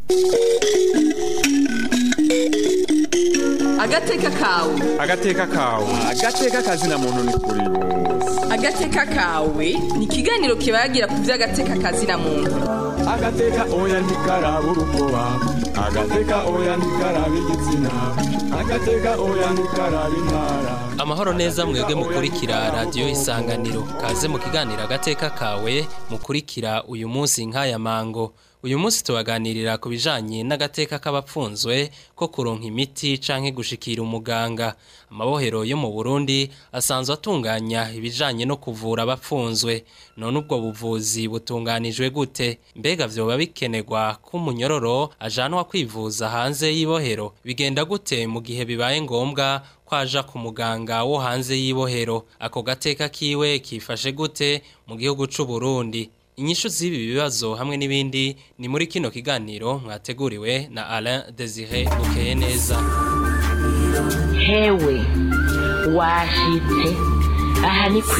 agateka kawe agateka kawe agateka kazina muntu ni kuri bose agateka kawe ni ikiganiro kibagira ku by'agateka kazina muntu agateka oya ntikaraba urukoba agateka oya ntikaraba igitsina agateka oya ntikaraba intara amahoro neza mwebwe mukurikira radiyo isanganiro kaze mu kiganiro agateka kawe mukurikira uyu munsi nk'aya mango uyu munsi tubaganirira ku bijanye n'agateka k'abapfunzwe ko kuronka imiti canke gushikira umuganga amabohero yo mu Burundi asanzwe atunganya ibijanye no kuvura abapfunzwe none ubwo buvuzi butunganijwe gute mbega vyoba bikenerwa ko umunyororo ajanwa kwivuza hanze y'ibohero bigenda gute mu gihe bibaye ngombwa kwaja ku muganga wo hanze y'ibohero ako gateka kiwe kifashe gute mu gihugu c'u Burundi inyishu z'ibi bibazo hamwe n'ibindi ni muri kino kiganiro mwateguriwe na Alain Desire Bukeye neza hewe washitse aha ni ku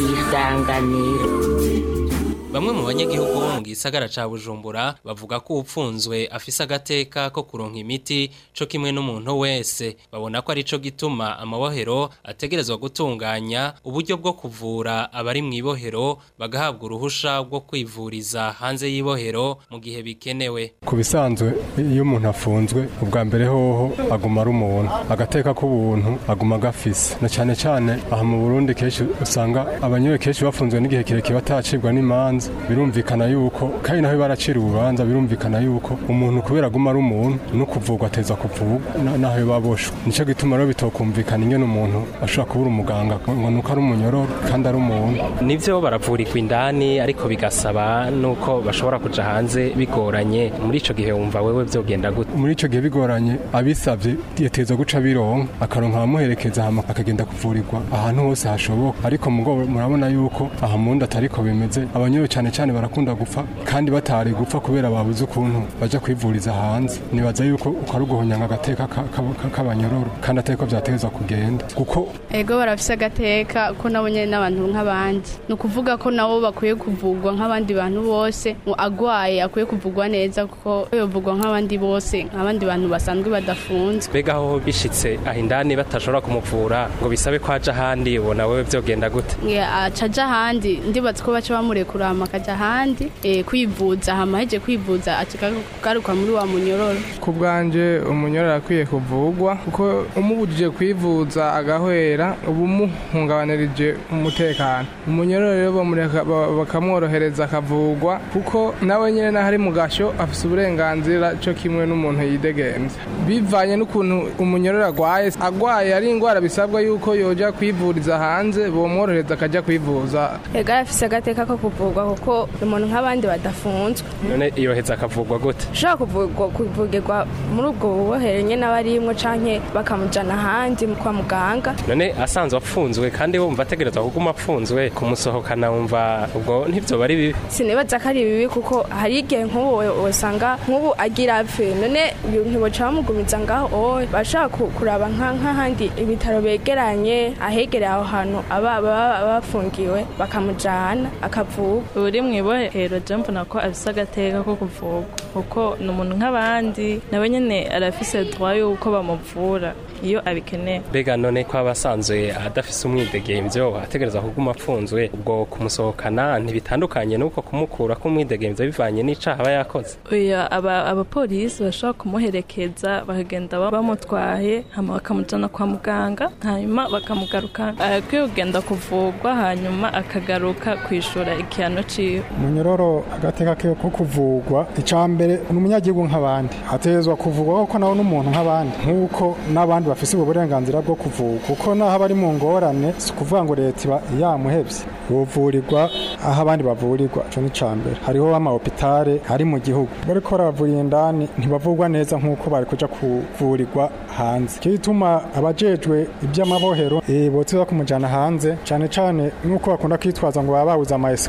isanganiro Bamwe mu banyagihugu bo mu gisagara ca Bujumbura bavuga ko upfunzwe afise agateka ko kuronka imiti co kimwe n'umuntu wese babona ko arico gituma amabohero ategerezwa gutunganya uburyo bwo kuvura abari mu ibohero bagahabwa uruhusha rwo kwivuriza hanze y'ibohero mu gihe bikenewe ku bisanzwe iyo umuntu afunzwe ubwa mbere hoho aguma ari umuntu agateka k'ubuntu aguma agafise na cyane cyane aha mu Burundi kenshi usanga abanyewe kenshi bafunzwe n'igihe kirekire batacibwa n'imanza birumvikana yuko kandi naho baracira urubanza birumvikana yuko umuntu kubera aguma ari umuntu no kuvurwa ateza kuvurwa naho baboshwe nico gituma rero bitokumvikana ingene umuntu ashobora kubura umuganga ngo nuko ari umunyororo kandi ari umuntu nivyo baravurirwa indani ariko bigasaba nuko bashobora kuja hanze bigoranye muri ico gihe wumva wewe vyogenda gute muri ico gihe bigoranye abisavye yateza guca bironka akaronka abamuherekeza hama akagenda kuvurirwa ahantu hose hashoboka ariko mugo murabona yuko aha mundi atariko bimeze abanyewe cyane cyane barakunda gupfa kandi batari gupfa kubera babuze ukuntu baja kwivuriza hanze nibaza yuko uko ari uguhonyanga agateka k'abanyororo kandi atari ko vyategezwa kugenda kuko ego barafise agateka ko nabo nyene n'abantu nk'abandi ni ukuvuga ko nabo bakwiye kuvugwa nk'abandi bantu bose agwaye akwiye kuvugwa neza kuko yovugwa nk'abandi bose nk'abandi bantu basanzwe badafunzwe mbega aho bishitse aho indani batashobora kumuvura ngo bisabe ko aja ahandi ubona wewe vyogenda gute aca aja ahandi ndibaza ko baca bamurekura hama akaja ahandi eh, kwivuza hama heje kwivuza akagaruka muri wa munyororo ku bwanje umunyororo akwiye kuvugwa kuko umubujije kwivuza agahwera uba umuhungabanirije umutekano umunyororo rero bamureka bakamworohereza akavugwa kuko nawe nyene naho ari mu gasho afise uburenganzira co kimwe n'umuntu yidegemvya bivanye n'ukuntu umunyororo agwaye agwaye ari ingwara bisabwa yuko yoja kwivuriza hanze bomworohereza akaja kwivuza ega afise agateka ko kuvugwa kuko umuntu nk'abandi badafunzwe none yoheza akavugwa gute ushobora kuvugwa kuvugirwa muri ubwo bubohere nyene abarimwo canke bakamujana ahandi kwa muganga none asanzwe apfunzwe kandi wumva ategerezwa kuguma apfunzwe kumusohokana wumva ubwo ntivyo bari bibi sinibaza ko ari bibi kuko hari igihe nk'ubu wosanga nk'ubu agira apfe none ntiboca bamugumiza ngaho owe bashaka kuraba nk'ahandi ibitaro begeranye ahegereye aho hantu aba bafungiwe bakamujana akavuga uri mu ibohero je mbona ko afise agateka ko kuvugwa kuko ni umuntu nk'abandi nawe nyene arafise droit yuko bamuvura iyo abikeneye mbega none ko aba asanzwe adafise umwidegemvyo ategereza kuguma apfunzwe ubwo kumusohokana ntibitandukanye n'uko kumukura k'umwidegemvyo bivanye n'icaha aba yakoze oya abapolisi bashobora kumuherekeza bakagenda bamutwaye hama bakamujana kwa muganga hanyuma bakamugaruka akwiye kugenda kuvugwa hanyuma akagaruka kwishura igihano ciwe umunyororo agateka kiwe ko kuvugwa icambere ni umunyagihugu nk'abandi ategerezwa kuvugwa kuko nawe n'umuntu nk'abandi nk'uko n'abandi bafise ubwo burenganzira bwo kuvugwa kuko naho abari mu ngorane si ukuvuga ngo leta iba yamuhevye buvurirwa aho abandi bavurirwa ico ni cambere hariho amahopitale ari mu gihugu bariko baravurira indani ntibavugwa neza nk'uko bari kuja kuvurirwa hanze icyo gituma abajejwe iby'amabohero boteza kumujana hanze cane cane nk'uko bakunda kwitwaza ngo baba babuze ama escorote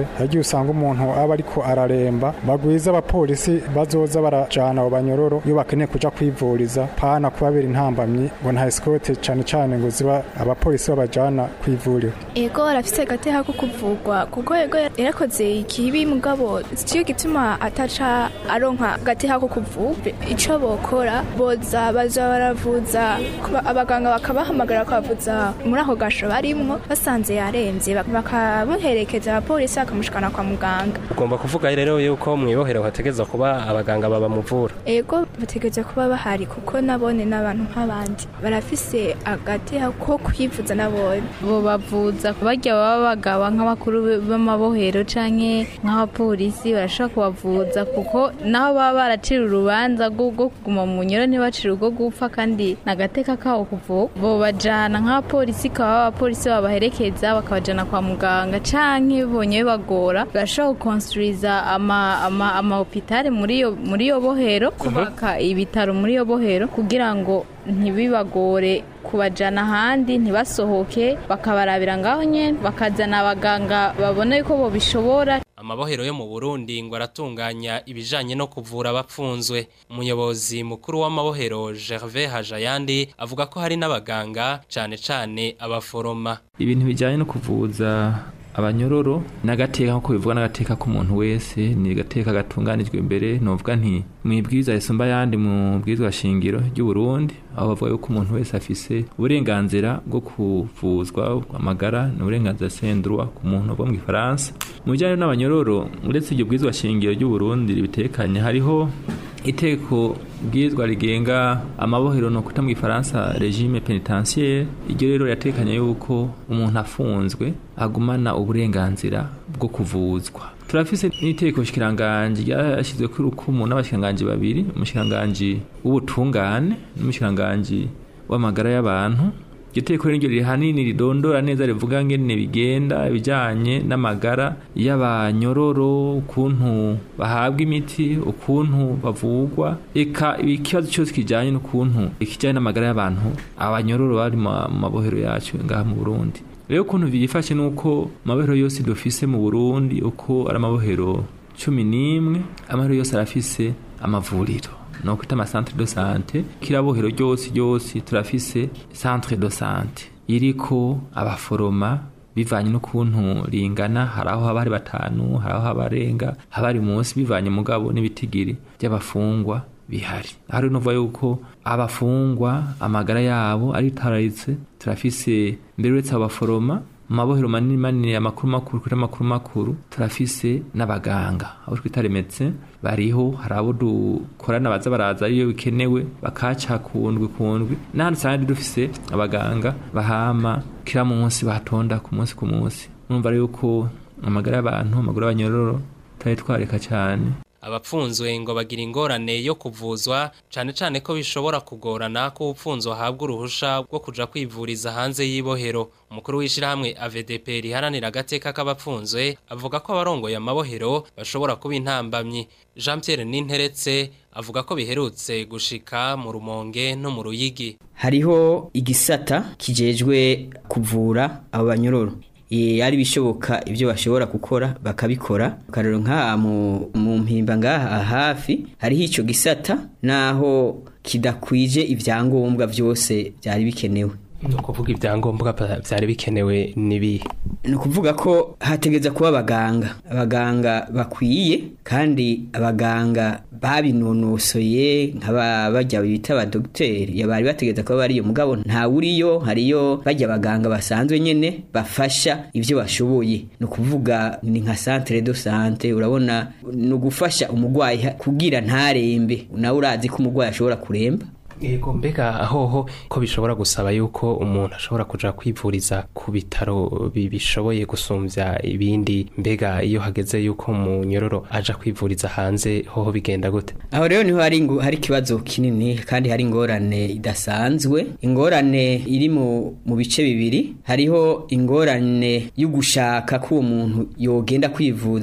bafashe yagiye usanga umuntu aba ariko araremba bagwiza abapolisi bazoza barajana abo banyororo iyo bakeneye kuja kwivuriza pana kubabera intambamyi ngo nta esikote cane cane ngo ziba abapolisi babajana kwivuriro ego arafise agateha ko kuvugwa kuko ego yarakoze ikibi mugabo ciyo gituma ataca aronka agateha ko kuvugwa ico bokora boza baza baravuza kuba- abaganga bakabahamagara bakabavuza muri ako gasho barimwo basanze yaremvye bak- bakamuherekeza abapolisi bakamushikana kwa muganga ugomba kuvuga rero yuko mwibohero hategerezwa kuba abaganga babamuvura ego bategereza kuba bahari kuko nabone n'abantu nk'abandi barafise agateha ko kwivuza nabone bo bavuza barya baba bagaba nk'abakuru b'amabohero canke nk'abapolisi barashobora kubavuza kuko naho baba baracira urubanza rwo rwo kuguma mu nyoro ntibacire urwo gupfa kandi nagateka kawo kuvuga bo bajana nk'abapolisi kaba abapolisi babaherekeza bakabajana kwa muganga canke bonye bibagora barashobora gukonstruiza ama ama ama hopitale muri iyo muri iyo bohero kubaka ibitaro muri iyo bohero kugira ngo ntibibagore kubajana ahandi ntibasohoke bakabarabira ngaho nyene bakazana abaganga babona yuko bobishobora Amabohero yo mu Burundi ngo aratunganya ibijanye no kuvura abapfunzwe. Umuyobozi mukuru w'amabohero Gervais Hajayandi avuga ko hari n'abaganga cane cane abaforoma. ibintu bijyanye no kuvuza abanyororo n'agateka nk'uko bivuga n'agateka k'umuntu wese ni agateka gatunganijwe imbere novuga nti mu ibwirizwa risumba ayandi mu bwirizwa shingiro ry'u Burundi aho bavuga yuko umuntu wese afise uburenganzira bwo kuvuzwa amagara ni uburenganzira sendrwa ku muntu bwo mu gifaransa mu bijyanye n'abanyororo uretse iryo bwirizwa shingiro ry'u Burundi ribitekanye hariho iteko bwirizwa rigenga amabohero no kwita mu gifaransa regime penitentiaire iryo rero yatekanye yuko umuntu afunzwe agumana uburenganzira bwo kuvuzwa turafise n'iteko shikiranganji ryashyizwe kuri rukumu n'abashikiranganji babiri umushikiranganji w'ubutungane n'umushikiranganji w'amagara y'abantu iryo teko rero riri hanini ridondora neza rivuga ngene bigenda ibijanye n'amagara y'abanyororo ukuntu bahabwa imiti ukuntu bavugwa eka ikibazo cyose kijanye n'ukuntu ikijanye n'amagara y'abantu abanyororo bari mu mabohero yacu ngaha mu Burundi rero ukuntu byifashe nuko amabohero yose dufise mu Burundi uko ari amabohero cumi n'imwe amabohero yose arafise amavuriro no kwita amasantre de sante kirabohero ryose ryose turafise centre de sante iriko abaforoma bivanye n'ukuntu ringana hari aho haba hari batanu hari aho haba arenga haba ari munsi bivanye mugabo n'ibitigiri by'abafungwa bihari aho rero nuvuga yuko abafungwa amagara yabo aritararitse turafise mbere uretse abo baforoma mu mabohero manini manini amakuru makuru kuri amakuru makuru turafise n'abaganga abo twita remetse bariho hari abo dukorana baza baraza iyo bikenewe bakaca kundwi kundwi n'ahandi usanga dufise abaganga bahama kira munsi batonda ku munsi ku munsi numva rero yuko amagara y'abantu amagara y'abanyororo tutari twareka cyane Abapfunzwe ngo bagira ingorane yo kuvuzwa cane cane ko bishobora kugorana ko upfunzwe ahabwa uruhusha rwo kuja kwivuriza hanze y'ibohero umukuru w'ishirahamwe AVDP riharanira agateka k'abapfunzwe avuga ko abarongoye amabohero bashobora kuba intambamyi Jean Pierre Ninteretse avuga ko biherutse gushika mu rumonge no mu ruyigi hariho igisata kijejwe kuvura abo banyororo ari bishoboka ibyo bashobora gukora bakabikora karero nka mu mpimba ngaha hafi hariho icyo gisata naho kidakwije ibyangombwa byose byari bikenewe ni ukuvuga ibyangombwa byari bikenewe n'ibihe ni ukuvuga ko hategereza kuba abaganga abaganga bakwiye kandi abaganga babinonosoye nk'abajya bita abadogiteri bari bategereza kuba bariyo mugabo ntawuriyo hariyo bajya abaganga basanzwe nyine bafasha ibyo bashoboye ni ukuvuga ni nka centre de sante urabona ni ugufasha umurwayi kugira ntarembe nawe urazi ko umurwayi ashobora kuremba Yego mbega ahoho ko bishobora gusaba yuko umuntu ashobora kuja kwivuriza ku bitaro bishoboye gusumbya ibindi mbega iyo hageze yuko mu nyororo aja kwivuriza hanze hoho bigenda gute aho rero niho hari hari ikibazo kinini kandi hari ingorane idasanzwe ingorane iri mu mu bice bibiri hariho ingorane yo gushaka ko uwo muntu yogenda kwivuza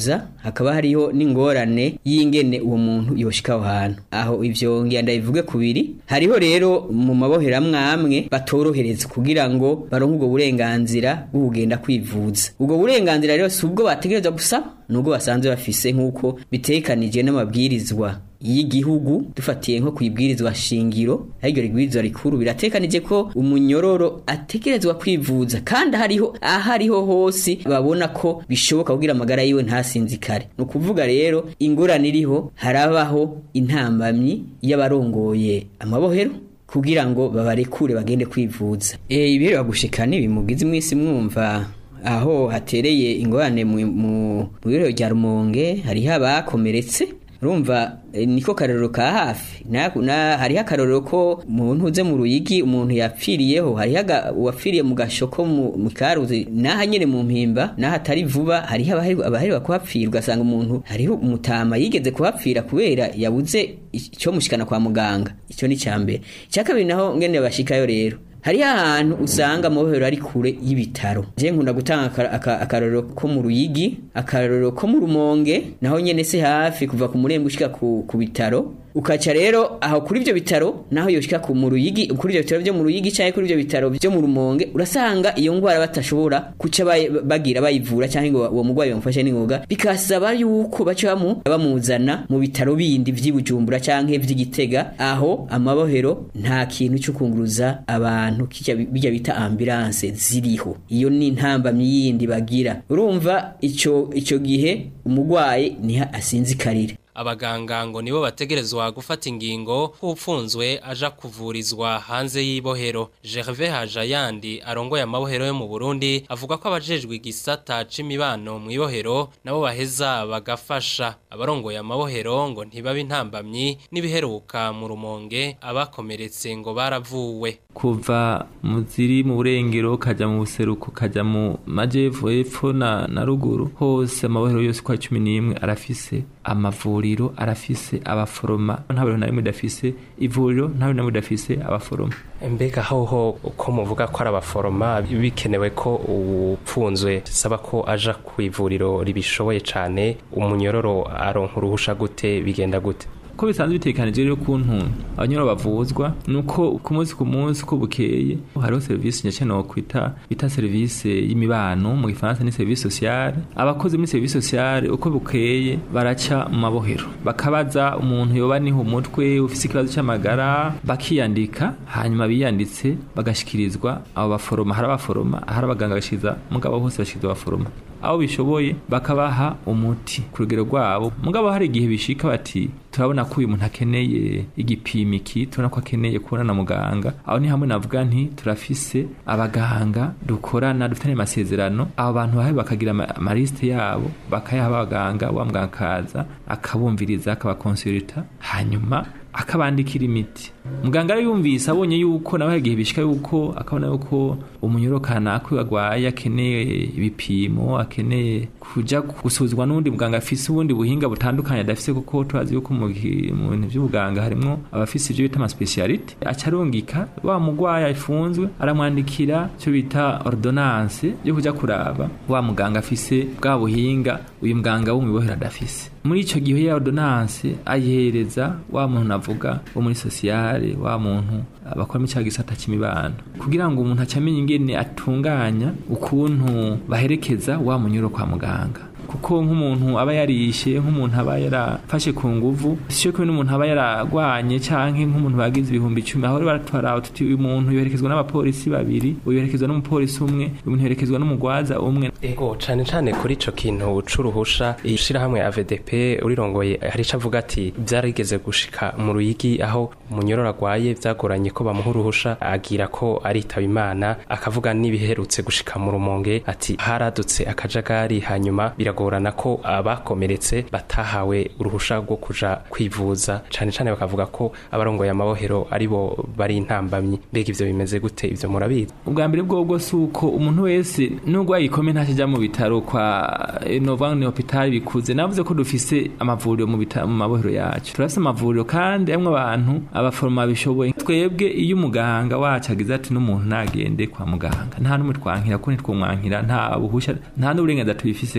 hakaba hariho n'ingorane y'ingene uwo muntu yoshika aho hantu aho ivyo ngira ndabivuge kubiri hariho rero mu mabohero amwe amwe batorohereza kugira ngo baronke ubwo burenganzira bwo kugenda kwivuza ubwo burenganzira rero si ubwo bategereza gusaba nubwo basanzwe bafise nk'uko bitekanije n'amabwirizwa y'igihugu dufatiye nko kwibwirizwa shingiro ariryo rigwirizwa rikuru biratekanije ko umunyororo ategerezwa kwivuza kandi hariho ahariho hose babona ko bishoboka kugira amagara yiwe ntasinzikare ni ukuvuga rero ingorane iriho harabaho intambamyi y'abarongoye amabohero kugira ngo babarekure bagende kwivuza e, ibiherwa gushika ntibimugize iminsi mwumva aho hatereye ingorane mu mu biro rya rumonge hariho abakomeretse urumva eh, niko karorero ka hafi na, na hariho akarorero ko umuntu uze mu ruyigi umuntu yapfiriyeho hariho aga- uwapfiriye mu gashoko mu mu karuzi naha nyene mu mpimba naho atari vuba hariho abaheri- abaheruka kuhapfira ugasanga umuntu hariho umutama yigeze kuhapfira kubera yabuze icyo mushikana kwa muganga icyo ni cyambere icya kabiri naho ngene bashikayo rero hariho ahantu usanga amabohero ari kure y'ibitaro je nkunda gutanga aka- aka- akarorero ko mu ruyigi akarorero ko mu rumonge naho nyene se hafi kuva ku murembe ushika ku, ku bitaro ukaca rero aho kuri ivyo bitaro naho yoshika ku mu ruyigi kuri ivyo bitaro vyo mu ruyigi canke kuri ivyo bitaro vyo mu rumonge urasanga iyo ngwara batashobora kuca bayi- bagira bayivura canke ngo uwo mugwayi bamufashe n'ingoga bikasaba yuko baca bamu bamuzana mu bitaro bindi vy'ibujumbura canke vy'igitega aho amabohero nta kintu cyo kunguruza abantu kijya bijya bita ambulance ziriho iyo ni intambamyi yindi bagira urumva ico ico gihe umugwayi niha asinzikarira abaganga ngo nibo bategerezwa gufata ingingo k'upfunzwe aja kuvurizwa hanze y'ibohero Gervais Hajayandi arongoye amabohero yo mu Burundi avuga ko abajejwe igisata c'imibano mu ibohero nabo baheza bagafasha abarongoye amabohero ngo ntibabe intambamyi n'ibiheruka mu rumonge abakomeretse ngo baravuwe kuva mu ziri mu burengero kaja mu buseruko kaja mu majepfo epfo na, na ruguru hose amabohero yose kwa cumi n'imwe arafise amavuriro arafise abaforoma nta bintu na rimwe idafise ivuriro nta bintu na rimwe idafise abaforoma mbega hoho uko muvuga ko ari abaforoma bikenewe ko upfunzwe saba ko aja ku ivuriro ribishoboye cane umunyororo aronka uruhusha gute bigenda gute ko bisanzwe bitekanije rero kuntu abanyoro bavuzwa nuko ku munsi ku munsi ko bukeye hariho serivisi nyacyo no kwita bita serivisi y'imibano mu gifaransa ni serivisi sociale abakozi muri serivisi sociale uko bukeye baraca mu mabohero bakabaza umuntu yoba niho umutwe ufise ikibazo cy'amagara bakiyandika hanyuma biyanditse bagashikirizwa abo baforoma hari abaforoma hari abaganga bashiza mugabo hose bashikirizwa abaforoma aho bishoboye bakabaha umuti ku rugero rwabo mugabo hari igihe bishika bati turabona ko uyu muntu akeneye igipimo iki turabona ko akeneye kubona na muganga aho ni hamwe navuga nti turafise abaganga dukorana dufitanye amasezerano abo bantu bahe bakagira ama- amarisite yabo bakayaha abaganga wa muganga akaza akabumviriza akabakonsulita hanyuma akabandikira imiti muganga rero yumvise abonye yuko nawe hari igihe bishika yuko akabona yuko umunyoro kanaka uyu agwaye akeneye ibipimo akeneye kuja gusuzwa n'undi muganga afise ubundi buhinga butandukanye adafise kuko turazi yuko mu gi- mu bintu by'ubuganga harimwo abafise ivyo bita amaspecialite aca arungika wa mugwayi afunzwe aramwandikira icyo bita ordonnance yo kuja kuraba wa muganga afise bwa buhinga uyu muganga wo mu ibohero adafise muri ico gihe ya ordonnance ayihereza wa muntu navuga wo muri sociale wa muntu abakora mu cya gisata c'imibano kugira ngo umuntu acamenye ingene atunganya ukuntu baherekeza wa munyuro kwa muganga kuko nk'umuntu aba yarishe nk'umuntu aba yarafashe ku nguvu sicyo kumwe n'umuntu aba yaragwanye canke nk'umuntu bagize ibihumbi icumi aho rero baratwara tuti uyu muntu yoherekezwa n'abapolisi babiri uyu yoherekezwa n'umupolisi umwe uyu muntu yoherekezwa n'umugwaza umwe ego cane cane kuri ico kintu c'uruhusha ishirahamwe AVDP urirongoye hari ico avuga ati vyarigeze gushika mu ruyigi aho umunyororo agwaye vyagoranye ko bamuha uruhusha agira ko aritaba imana akavuga n'ibiherutse gushika mu rumonge ati haradutse akajagari hanyuma biragorana ko abakomeretse batahawe uruhusha rwo kuja kwivuza cane cane bakavuga ko abarongoye amabohero aribo bari intambamyi mbega ivyo bimeze gute ivyo murabizi ubwa mbere bwobwo si uko umuntu wese nubwo yayikome ntakijya mu bitaro kwa nova ni hopitali bikuze navuze ko dufise amavuriro mu bitaro mu mabohero yacu turafise amavuriro kandi amwe abantu abaforoma bishoboye twebwe iyo umuganga wacu agize ati n'umuntu nagende kwa muganga nta n'umwe twankira ko ntitwumwankira nta buhusha nta n'uburenganzira tubifise ko twebwe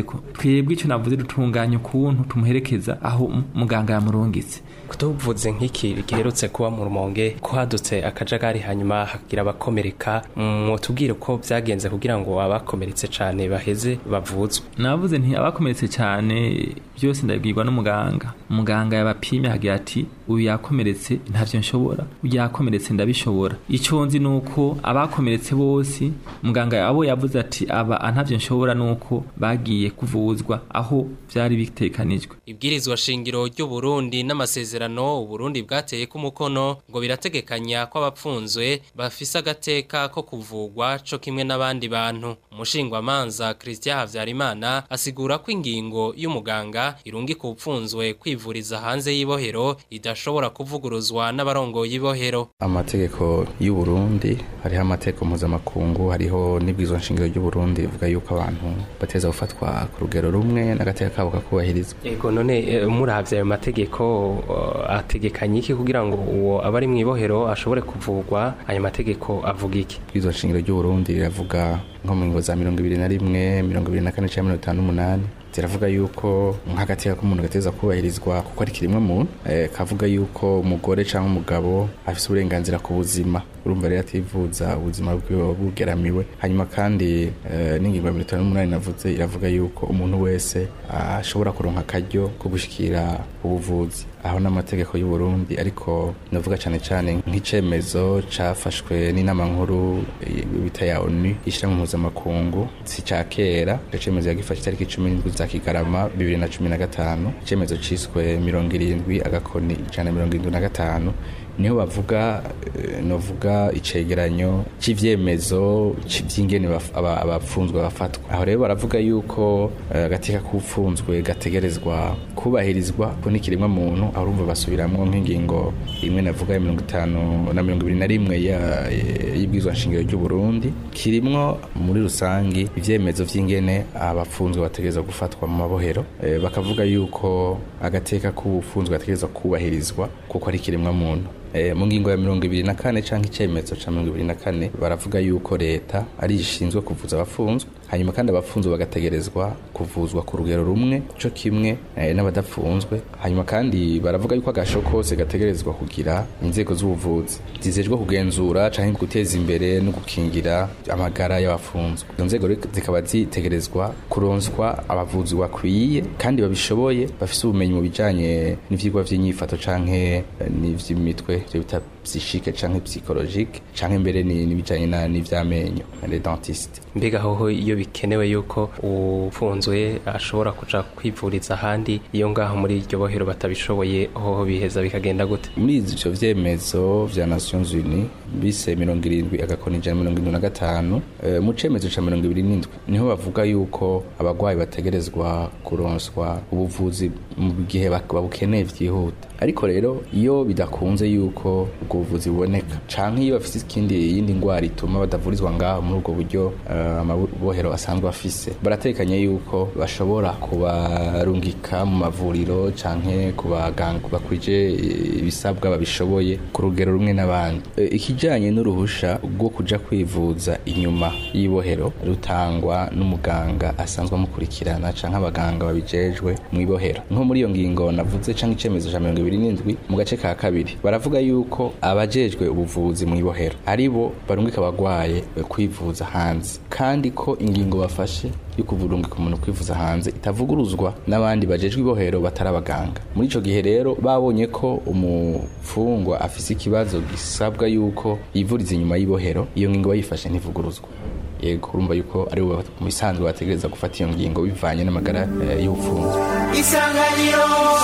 twebwe icyo navuze dutunganya ukuntu tumuherekeza aho m- muganga yamurungitse tuvuze nk'iki giherutse kuba mu rumonge ko hadutse akajagari hanyuma hagira abakomereka mwotubwire ko byagenze kugira ngo abakomeretse cyane baheze bavuzwe navuze nti abakomeretse cyane byose ndabibwirwa n'umuganga umuganga yabapimye agira ati uyu yakomeretse ntavyo nshobora uyu yakomeretse ndabishobora icyo nzi nuko abakomeretse bose muganga abo yavuze ati aba ntavyo nshobora nuko bagiye kuvuzwa aho byari bitekanijwe Ibwirizwa shingiro ry'u Burundi n'amasezerano Uburundi bwateye ku mukono ngo birategekanya ko abapfunzwe bafise agateka ko kuvugwa co kimwe n'abandi bantu. Umushingwamanza Christian Havyarimana asigura ko ingingo y'umuganga irungi ku upfunzwe kwivuriza hanze y'ibohero idashobora kuvuguruzwa n'abarongoye ibohero. amategeko y'u Burundi hariho amategeko mpuzamakungu hariho n'ibwirizwa nshingiro ry'u Burundi rivuga yuko abantu bateza gufatwa ku rugero rumwe n'agateka kabo kakubahirizwa Ego none eh, muravye ayo mategeko eh, ategekanye iki kugira ngo uwo abari mu ibohero ashobore kuvugwa ayo mategeko avuga iki ibwirizwa nshingiro ry'u Burundi riravuga nko mu ngingo za mirongo ibiri na rimwe mirongo ibiri na kane cyangwa mirongo itanu n'umunani ziravuga yuko nk'agateka k'umuntu gateza kubahirizwa kuko ari kirimwe muntu eh, kavuga yuko umugore cyangwa umugabo afise uburenganzira ku buzima urumva rero ativuza ubuzima bwiwe buba bugeramiwe hanyuma kandi eh, n'ingingo ya mirongo itanu n'umunani navuze iravuga yuko umuntu wese ashobora kuronka akaryo ko gushikira ubuvuzi aho n'amategeko y'u Burundi ariko navuga cyane cyane nk'icemezo cafashwe n'inama nkuru eh, bita ya ONU ishyira mu mpuzamakungu si ca kera ico cemezo yagifashe itariki cumi n'indwi za kigarama bibiri na cumi na gatanu icemezo ciswe mirongo irindwi agakoni ijana na mirongo irindwi na gatanu niho bavuga eh, novuga icegeranyo c'ivyemezo vy'ingene baf- aba- abapfunzwe bafatwa aho rero baravuga yuko eh, agateka k'upfunzwe gategerezwa kubahirizwa ko n'ikiremwa muntu aho urumva basubiramwo nk'ingingo imwe navuga ya mirongo itanu na mirongo ibiri na rimwe ya- y'ibwirizwa nshingiro ry'u Burundi kirimwo muri rusangi ivyemezo vy'ingene abapfunzwe bategerezwa gufatwa mu mabohero eh, bakavuga yuko agateka k'ubupfunzwe gategerezwa kubahirizwa kuko ari ikiremwa muntu Eh, mu ngingo ya mirongo ibiri na kane canke icemezo ca mirongo ibiri na kane baravuga yuko leta ari ishinzwe kuvuza abafunzwe hanyuma kandi abafunzwe bagategerezwa kuvuzwa ku rugero rumwe co kimwe eh, n'abadafunzwe hanyuma kandi baravuga yuko agasho kose gategerezwa kugira inzego z'ubuvuzi zizejwe kugenzura canke guteza imbere no gukingira amagara y'abafunzwe izo nzego rero zikaba zitegerezwa kuronswa abavuzi bakwiye kandi babishoboye bafise ubumenyi mu bijanye n'ivyigwa vy'inyifato canke eh, n'ivy'imitwe ivyo bita psychique canke psychologique canke mbere ni- n'ibijanye na- n'ivy'amenyo les dentistes mbega hoho iyo bikenewe yuko ufunzwe ashobora kuja kwivuriza ahandi iyo ngaho muri iryo bohero batabishoboye hoho biheza bikagenda gute muri ivyo vyemezo vya Nations Unies bise mirongo irindwi agakoni ijana na mirongo irindwi na gatanu eh, mu cemezo ca mirongo ibiri n'indwi niho bavuga yuko abagwayi bategerezwa kuronswa ubuvuzi mu gihe bak- babukeneye vyihuta ariko rero iyo bidakunze yuko ubwo buvuzi buboneka canke iyo bafise ikindi yindi ngwara ituma badavurizwa ngaho muri ubwo buryo eh, amabohero asanzwe afise baratekanye yuko bashobora kubarungika mu mavuriro canke ku baganga bakwije ibisabwa babishoboye ku rugero rumwe n'abandi Eh, ikijanye n'uruhusha rwo kuja kwivuza inyuma y'ibohero rutangwa n'umuganga asanzwe amukurikirana canke abaganga babijejwe mu ibohero nko muri iyo ngingo navuze canke icemezo ca mirongo ibiri n'indwi mu gace ka kabiri baravuga yuko abajejwe ubuvuzi mu ibohero ari bo barungika abagwaye kwivuza hanze kandi ko ingingo bafashe yo kuvurungika umuntu kwivuza hanze itavuguruzwa n'abandi bajejwe ibohero batari abaganga muri ico gihe rero babonye ko umufungwa afise ikibazo gisabwa yuko yivuriza inyuma y'ibohero iyo ngingo bayifashe ntivuguruzwa yego urumva yuko ari bo mu bisanzwe bategereza gufata iyo ngingo bivanye n'amagara eh, y'ubupfunzwe isanganiro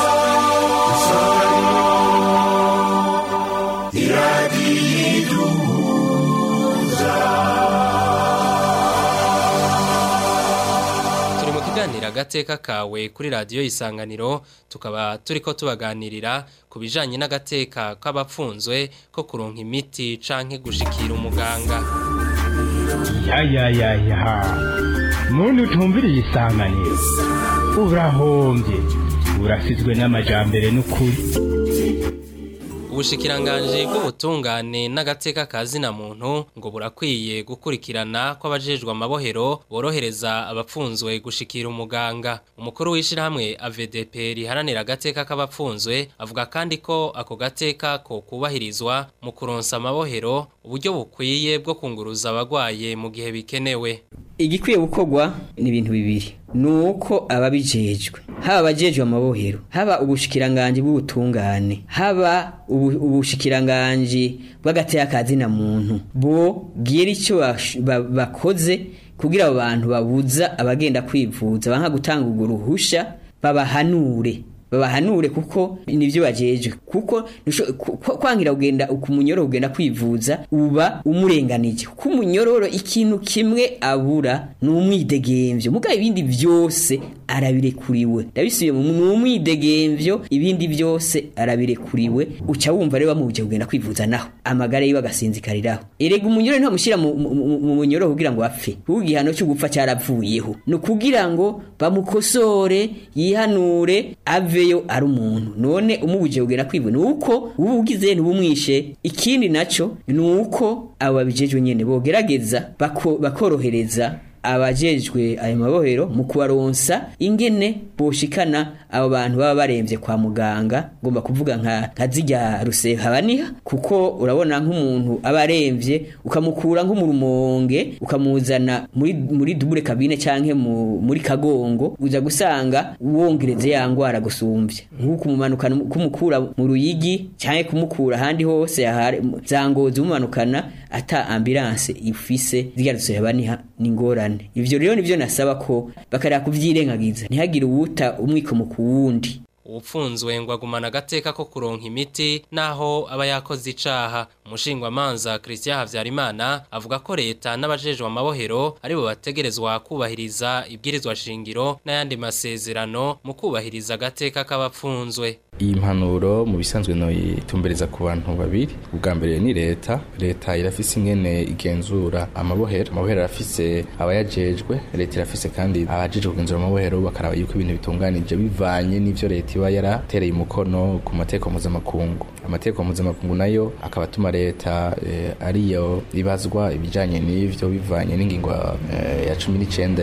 turi mu kiganiro agateka kawe kuri radiyo isanganiro tukaba turi ko tubaganirira ku bijyanye n'agateka k'abapfunzwe ko kuronka imiti canke gushikira umuganga ya ya ya ya muntu utumviriye isanganiro urahombye urasizwe n'amajambere n'ukuri ubushikiranganji bw'ubutungane n'agateka kazina muntu ngo burakwiye gukurikirana ko abajejwe amabohero borohereza abapfunzwe gushikira umuganga umukuru w'ishirahamwe AVDP riharanira agateka k'abapfunzwe avuga kandi ko ako gateka ko kubahirizwa mu kuronsa amabohero uburyo bukwiye bwo kunguruza abagwaye mu gihe bikenewe igikwiye gukorwa ni ibintu bibiri nuko ababijejwe haba abajejwe amabohero haba ubushikiranganji bw'ubutungane haba ubu- ubushikiranganji bw'agateka kazina muntu bo bwira icyo bash- ba- bakoze kugira abo bantu babuza abagenda kwivuza banka gutanga urwo ruhusha babahanure babahanure kuko nivyo bajejwe kuko nusho- ku- ku- kwangira kugenda umunyororo kugenda kwivuza uba umurenganije kuko umunyororo ikintu kimwe abura ni umwidegemvyo mugabo ibindi vyose arabirekuriwe ndabisubiye mu ni umwidegemvyo ibindi byose arabirekuriwe uca wumva rero bamubuje kugenda kwivuza naho amagara yiwe agasinzikariraho erega umunyororo ntamushyira mu mu- mu- mu munyororo kugira ngo apfe kuko igihano cyo gupfa cyaravuyeho ni ukugira ngo bamukosore yihanure aveyo ari umuntu none umubuje kugenda kwivuza ni uko uba ugize ntubumwishe ikindi naco ni uko abo babijejwe nyene bogerageza bako- bakorohereza abajejwe ayo mabohero mu kubaronsa ingene boshikana abo bantu baba baremvye kwa muganga ngomba kuvuga nka nka zirya rusehabaniha kuko urabona nk'umuntu aba aremvye ukamukura nko mu rumonge ukamuzana muri muri dubure kabine canke mu, muri kagongo uza gusanga wongereze ya ngwara gusumvya nk'uko umumanukana kumukura mu ruyigi canke kumukura ahandi hose yahare za ngozi umumanukana ata ambulance ifise zirya rusehabaniha ni ingorane ivyo rero nivyo nasaba ko bakareka kuvyirengagiza ntihagire uwuta umwikomo ku wundi Uwupfunzwe ngo agumana agateka ko kuronka imiti naho aba yakoze icaha umushingwamanza Christian Havyarimana avuga ko leta n'abajejwe amabohero aribo bategerezwa kubahiriza ibwirizwa shingiro n'ayandi masezerano mu kubahiriza agateka k'abapfunzwe iyi mpanuro mu bisanzwe noyitumbereza ku bantu babiri ubwa mbere ni leta leta irafise ingene igenzura amabohero amabohero arafise abayajejwe leta irafise kandi abajejwe kugenzura amabohero bakaraba yuko ibintu bitunganije bivanye n'ivyo leta iba yaratereye umukono ku mategeko mpuzamakungu amategeko mpuzamakungu nayo akaba atuma leta eh, ariyo ibazwa ibijanye n'ivyo bivanye n'ingingo eh, ya cumi n'icenda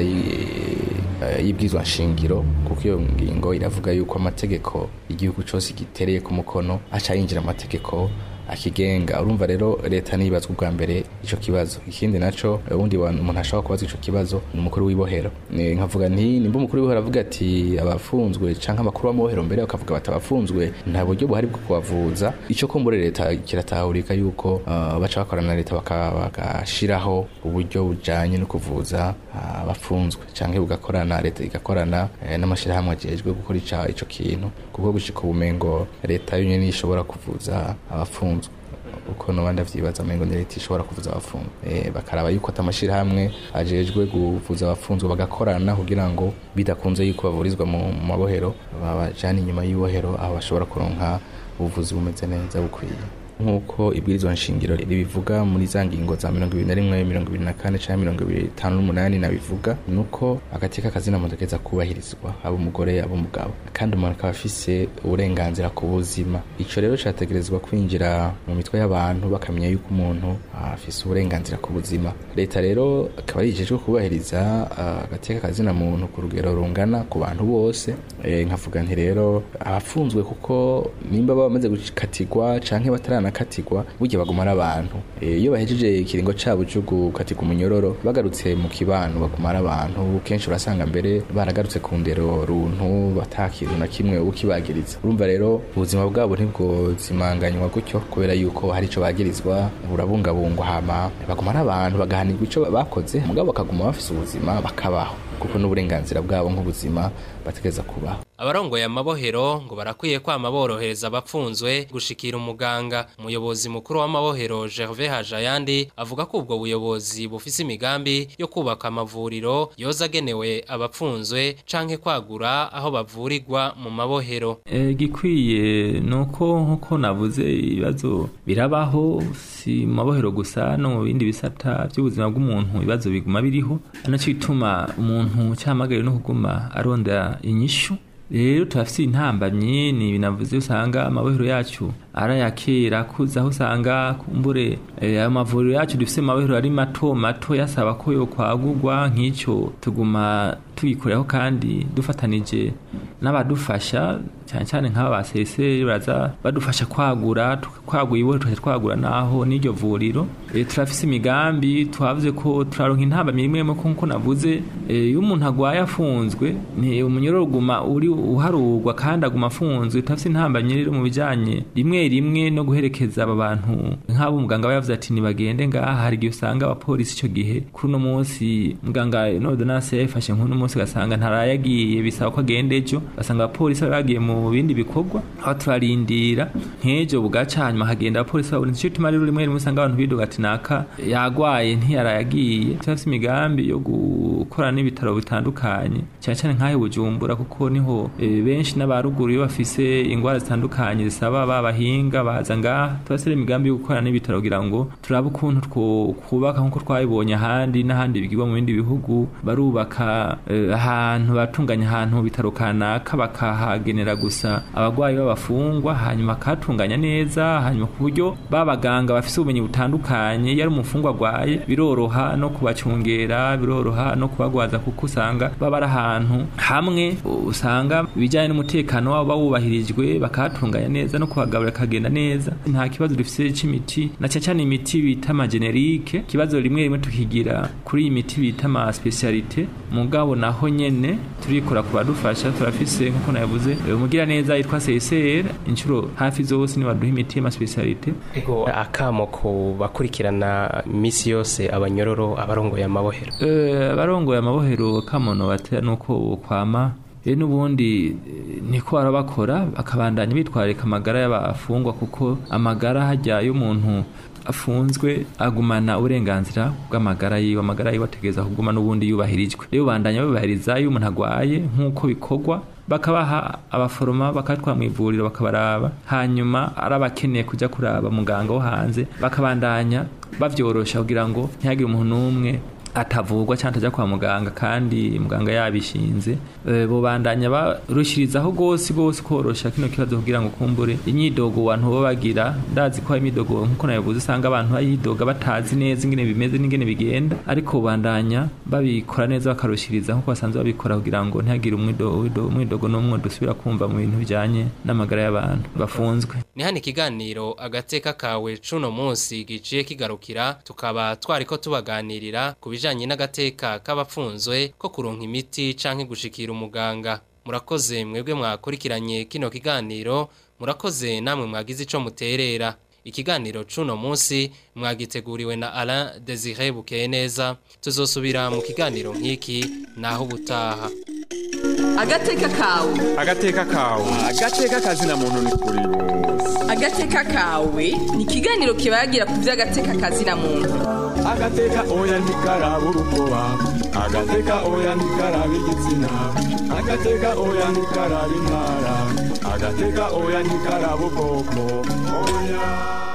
y- y'ibwizwa nshingiro kuko iyo ngingo iravuga yuko amategeko igihugu cyose gitereye ku mukono aca yinjira amategeko akigenga urumva rero leta nibazwa ubwa mbere ico kibazo ikindi naco ubundi umuntu ashobora kubaza ico kibazo ni umukuru w'ibohero Ni- nkavuga nti nimba umukuru w'ibohero avuga ati abafunzwe canke abakuru b'amabohero mbere bakavuga bati abafunzwe nta buryo buhari bwo kubavuza ico kumbure leta kiratahurika yuko uh, baca bakorana na leta baka- bagashiraho uburyo bujanye no kuvuza uh, abafunzwe canke bugakorana leta igakorana eh, n'amashirahamwe ajejwe gukora ica- ico kintu kuko gushika ubumengo leta yonyene ishobora kuvuza abafunzwe uko nobandi avyibaza amengo ni leta ishobora kuvuza abafunzwe eh, bakaraba yuko atamashirahamwe ajejwe kuvuza abafunzwe bagakorana kugira ngo bidakunze yuko bavurizwa mu mu mabohero babajana inyuma y'ibohero aho bashobora kuronka ubuvuzi bumeze neza bukwiye nk'uko ibwirizwa nshingiro ribivuga muri za ngingo za mirongo ibiri na rimwe mirongo ibiri na kane canke mirongo ibiri itanu n'umunani nabivuga nuko agateka kazina muntu keza kubahirizwa aba umugore aba umugabo kandi umuntu akaba afise uburenganzira ku buzima ico rero categerezwa kwinjira mu mitwe y'abantu bakamenya yuko umuntu afise uburenganzira ku buzima leta rero akaba yijejwe kubahiriza ah, agateka kazina muntu ku rugero rungana ku bantu bose Eh, nkavuga nti rero abafunzwe kuko nimba baba bamaze gukatirwa canke bataranakatirwa burya baguma ari abantu Eh, iyo bahejeje ikiringo cabo co gukatirwa umunyororo bagarutse mu kibano baguma ari abantu kenshi urasanga mbere baragarutse ku ndero runtu batakintu na kimwe ukibagiriza urumva rero ubuzima bwabo ntibwozimanganywa gutyo kubera yuko hari ico bagirizwa burabungabungwa hama baguma ari abantu bagahanirwa ico bakoze mugabo bakaguma bafise ubuzima bakabaho kuko n'uburenganzira bwabo nk'ubuzima bategeza kubaho abarongoye amabohero ngo barakwiye kwama borohereza abapfunzwe gushikira umuganga umuyobozi mukuru w'amabohero Gervais Hajayandi avuga ko ubwo buyobozi bufise imigambi yo kubaka amavuriro yoza agenewe abapfunzwe canke kwagura aho bavurirwa mu mabohero Eh, gikwiye nuko nkuko navuze ibibazo birabaho si mu mabohero gusa no mu bindi bisata by'ubuzima bw'umuntu ibibazo biguma biriho nacyo bituma umuntu cyamagariwe no kuguma arondera inyishu rero turafite intambamyi ni binavuze usanga amabohero yacu arayakira kuza aho usanga kumbure eh, ayo mavuriro yacu dufise mu mabohero ari mato mato yasaba ko yo kwagurwa nk'icyo tuguma tugikoreho kandi dufatanije n'abadufasha cyane cyane nk'aba ba seseri baraza badufasha kwagura kwagura iwe tukaja twagura naho n'iryo vuriro e, turafise imigambi twavuze ko turaronka intamba imwe imwe kuko navuze e, iyo umuntu agwaye afunzwe ni umunyororo uguma uri uharurwa kandi aguma afunzwe turafise intamba rero mu bijanye rimwe rimwe no guherekeza aba bantu nk'abo muganga aba yavuze ati nibagende ngaha hari igihe usanga abapolisi ico gihe kuri uno munsi muganga nodonase yafashe nk'uno munsi gasanga ntarayagiye bisaba ko agenda ejo basanga abapolisi bari bagiye mu bindi bikorwa aho turarindira nk'ejo bugaca hanyuma hagenda abapolisi babona icyo tuma rero rimwe rimwe usanga abantu bidoga ati naka yagwaye ntiyarayagiye turafise imigambi yo gukorana n'ibitaro bitandukanye cyane cyane nk'aho bujumbura kuko niho e, benshi n'abaruguru iyo bafise ingwara zitandukanye zisaba babahinga baza ngaha turafise imigambi yo gukorana n'ibitaro kugira ngo turabe ukuntu twubaka nk'uko twabibonye ahandi n'ahandi bigirwa mu bindi bihugu barubaka e, ahantu batunganya ahantu mu bitaro kanaka bakahagenera gusa abagwayi b'abafungwa hanyuma akatunganya neza hanyuma ku buryo babaganga bafise ubumenyi butandukanye iyo ari umufungwa agwaye biroroha no kubacungera biroroha no kubagwaza kuko usanga baba ari ahantu hamwe usanga ibijyanye n'umutekano wabo bawubahirijwe bakahatunganya neza no kubagaburira kagenda neza nta kibazo dufise c'imiti na cyane cyane imiti bita amagenerike ikibazo rimwe rimwe tukigira kuri iyi miti bita ama specialite mugabo naho nyene turikora ku badufasha turafise nkuko nayavuze umugira neza yitwa CSR inshuro hafi zose ni baduha imiti y'ama specialite ego akamo ku bakurikirana misi yose abanyororo abarongoye amabohero eh abarongoye amabohero kamono batera nuko kwama e n'ubundi niko barabakora bakabandanya bitwarika amagara y'abafungwa kuko amagara hajya y'umuntu afunzwe agumana uburenganzira bw'amagara yiwe amagara yiwe ategereza kuguma n'ubundi yubahirijwe rero bandanya babahiriza iyo umuntu agwaye nk'uko bikorwa bakabaha abaforoma bakatwara mu ivuriro bakabaraba hanyuma ari abakeneye kujya kuraba muganga wo hanze bakabandanya bavyorosha kugira ngo ntihagire umuntu n'umwe atavugwa cyangwa atajya kwa muganga kandi muganga yabishinze e, bobandanya barushirizaho gose gose korosha kino kibazo kugira ngo kumbure imyidogo abantu bo bagira ndazi ko imyidogo nkuko nabivuze usanga abantu bayidoga batazi neza ingene bimeze n'ingene bigenda ariko bandanya babikora neza bakarushiriza nkuko basanzwe babikora kugira ngo ntihagire umwidogo umwidogo n'umwe dusubira kumva mu bintu bijanye n'amagara y'abantu bafunzwe ni hano ikiganiro agateka kawe cuno munsi giciye kigarukira tukaba twariko tubaganirira ku bijanye n'agateka k'abapfunzwe ko kuronka imiti canke gushikira umuganga murakoze mwebwe mwakurikiranye kino kiganiro murakoze namwe mwagize ico muterera ikiganiro cuno munsi mwagiteguriwe na Alain Desire Bukeye neza tuzosubira mu kiganiro nk'iki naho ubutaha agateka kawe agateka kawe agateka kazina muntu ni kuri agateka kawe ni ikiganiro kibagira ku by'agateka kazina muntu agateka oya ntikaraba urukoba agateka oya ntikaraba igitsina agateka oya ntikaraba intara agateka oya ntikaraba ubwoko oya